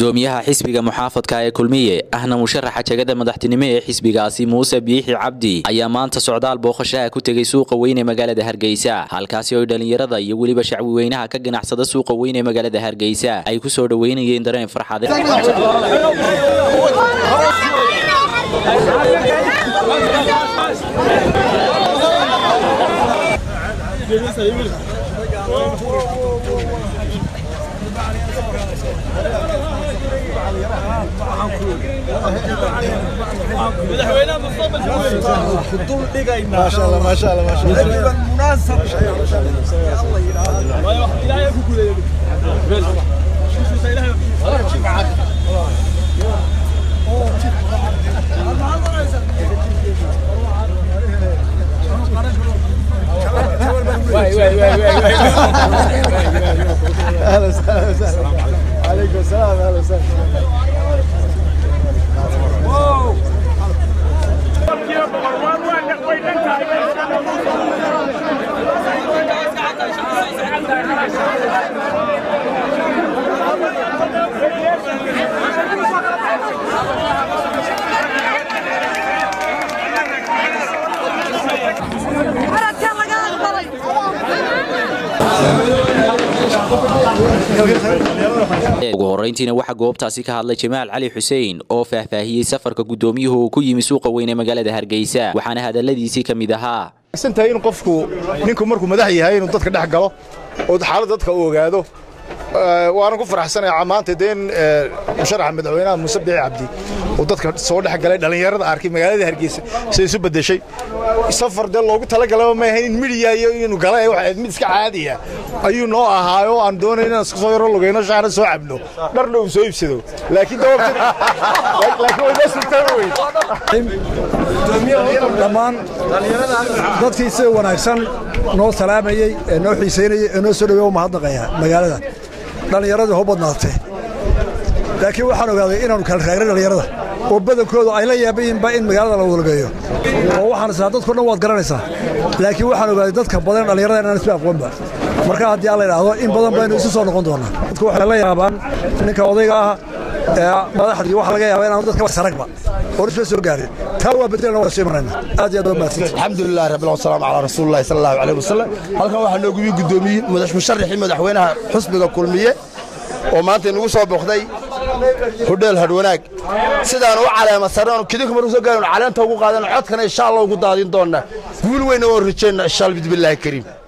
gudoomiyaha xisbiga muxaafadka ee kulmiye ahna musharaxa jegada madaxtinimo ee xisbigaasi muuse biixi cabdi ayaa maanta socdaal booqashaha ku tegey suuqa weyn ee magaalada hargeysa halkaasi oo dhalinyarada iyo weliba shacbi weynaha ka ganacsada suuqa weyn ee magaalada hargeysa ay ku soo dhoweynayeen dareen farxade ما شاء الله ما شاء الله ما شاء الله مناسب اهلا وسهلا وسهلا عليكم السلام اهلا وسهلا ugu horeyntiina waxaa goobtaasi ka hadlay jamaal cali xuseen oo faahfaahiyey safarka gudoomiyuhu uu ku yimi suuqa weyn ee magaalada hargeysa waxaana hadaladiisii ka mid ahaa santahay in qofku ninku markuu madax yahay inuu dadka dhex galo oo xaaladda dadka u ogaado waanan ku faraxsanayaa maanta dee in musharaxa madaxweynaha muuse biixi cabdi uu dadka soo dhex galay dhallinyarada arkay magaalada hargeysa siday isu beddeshay safar dee loogu talagalaba ma ahayn in midiya iyo inuu gala waxa ahayd mid iska caadiya ayuu noo ahaayo aan doonayn inaan iska soo yaro lugayno shaana soo cabno dharna uu soo iibsado laakiin laakiin way noo sultaan weyn dhammaan dadkii sida wanaagsan noo salaamayey ee noo xiisaynayey ee noo soo dhawey u mahadnaqaya magaalada dhallinyaradii hoo badnaatee laakiin waxaan ogaaday inaannu kala raagray dhallinyarada oo badankoodu ay la yaabayiinba in magaalada la wadalgeeyo oo waxaan israa dadko dhan waad garanaysaa laakiin waxaan ogaaday dadka badan dhallinyarada inaan isba aqoonba marka haddii aan la idhaahdo in badan baynu isu soo noqon doonnaa dadku waxay la yaabaan ninka odayga ah ee madaxdii waxa laga yaaba inaanu dadka saragba oo isba soo gaarin taa waa bedelna waa soo marayna aad iyo aad waa mahadsantihi alxamdulilah rabbil wasalaamu calaa rasuulillahi sala allahu calayh wasalam halkan waxaa noogu yimi guddoomiye musharaxii madaxweynaha xusbiga kulmiye oo maanta inagu soo booqday hudheel hadhwanaag sidaan u caleema sarreenu kidinka markuu soo gaaraynu caleenta ugu qaadano codkana insha allah ugu daadin doonnaa guul weyna oo rajayna insha allah bismillaahi kariim